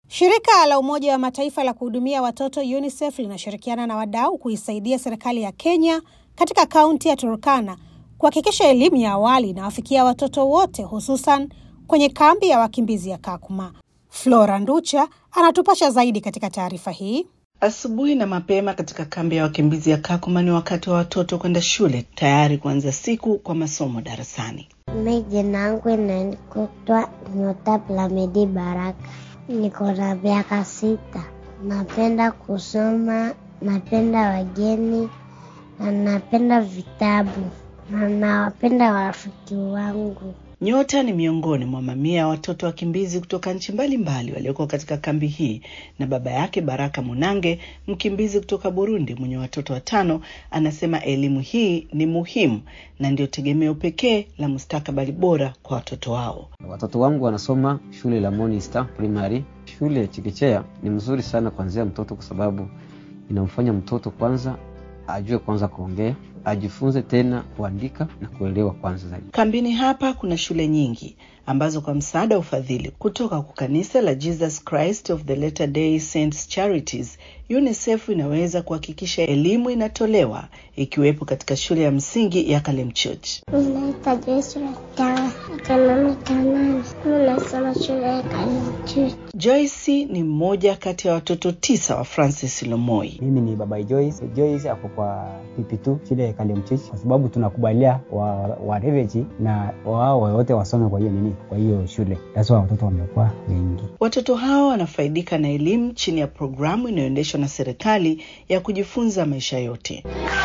Shirika la Umoja wa Mataifa la kuhudumia watoto UNICEF linashirikiana na wadau kuisaidia serikali ya Kenya katika kaunti ya Turkana kuhakikisha elimu ya awali inawafikia watoto wote hususan kwenye kambi ya wakimbizi ya Kakuma. Flora Nducha anatupasha zaidi katika taarifa hii. Asubuhi na mapema katika kambi ya wakimbizi ya Kakuma ni wakati wa watoto kwenda shule tayari kuanza siku kwa masomo darasani. Mi jina yangu inaitwa Nyota Plamedi Baraka, niko na miaka sita. Napenda kusoma, napenda wageni na napenda vitabu na nawapenda warafiki wangu. Nyota ni miongoni mwa mamia ya watoto wakimbizi kutoka nchi mbalimbali walioko katika kambi hii, na baba yake Baraka Munange, mkimbizi kutoka Burundi mwenye watoto watano, anasema elimu hii ni muhimu na ndio tegemeo pekee la mustakabali bora kwa watoto wao. Watoto wangu wanasoma shule la Morning Star Primary. Shule ya chekechea ni mzuri sana kuanzia mtoto, kwa sababu inamfanya mtoto kwanza ajue kwanza kuongea, ajifunze tena kuandika na kuelewa kwanza zaidi. Kambini hapa kuna shule nyingi ambazo kwa msaada wa ufadhili kutoka kwa kanisa la Jesus Christ of the Latter Day Saints Charities, UNICEF inaweza kuhakikisha elimu inatolewa ikiwepo katika shule ya msingi ya Kalemchurch. Naitwa Joyce Ratawa, niko miaka nane. Mi nasoma shule ya Kalemchurch. Joyce ni mmoja kati ya watoto tisa wa Francis Lomoi. Mimi ni baba Joyce. Joyce ako kwa PP2 shule ya Kalemchurch, kwa sababu tunakubalia wa, wa refugee na wao wote wasome kwa hiyo nini, kwa hiyo shule. Sasa watoto wamekuwa wengi. Watoto hao wanafaidika na elimu chini ya programu inayoendeshwa na serikali ya kujifunza maisha yote.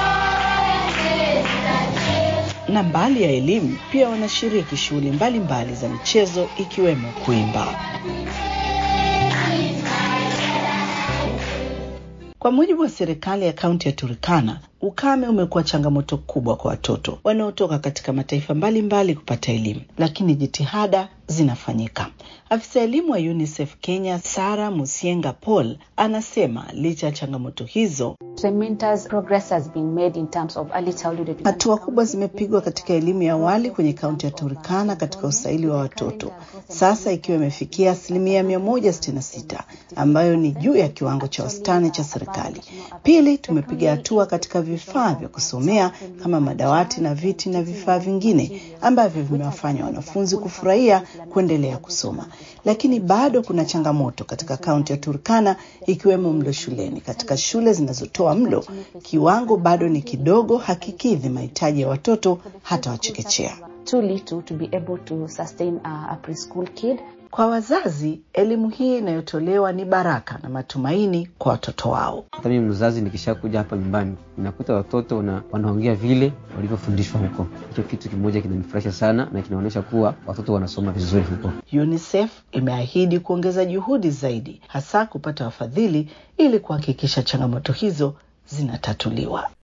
Na mbali ya elimu, pia wanashiriki shughuli mbalimbali za michezo ikiwemo kuimba. Kwa mujibu wa serikali ya kaunti ya Turkana, ukame umekuwa changamoto kubwa kwa watoto wanaotoka katika mataifa mbalimbali mbali kupata elimu, lakini jitihada zinafanyika. Afisa elimu wa UNICEF Kenya, Sara Musienga Paul, anasema licha ya changamoto hizo, hatua kubwa zimepigwa katika elimu ya awali kwenye kaunti ya Turkana katika usaili wa watoto, sasa ikiwa imefikia asilimia mia moja sitini na sita ambayo ni juu ya kiwango cha wastani cha serikali. Pili, tumepiga hatua katika vifaa vya kusomea kama madawati na viti na vifaa vingine ambavyo vimewafanya wanafunzi kufurahia kuendelea kusoma, lakini bado kuna changamoto katika kaunti ya Turkana ikiwemo mlo shuleni. Katika shule zinazotoa mlo, kiwango bado ni kidogo, hakikidhi mahitaji ya watoto hata wachekechea. Kwa wazazi, elimu hii inayotolewa ni baraka na matumaini kwa watoto wao. Hata mimi mzazi nikishakuja hapa nyumbani ninakuta watoto wana, wanaongea vile walivyofundishwa huko. Hicho kitu kimoja kinanifurahisha sana na kinaonyesha kuwa watoto wanasoma vizuri huko. UNICEF imeahidi kuongeza juhudi zaidi, hasa kupata wafadhili ili kuhakikisha changamoto hizo zinatatuliwa.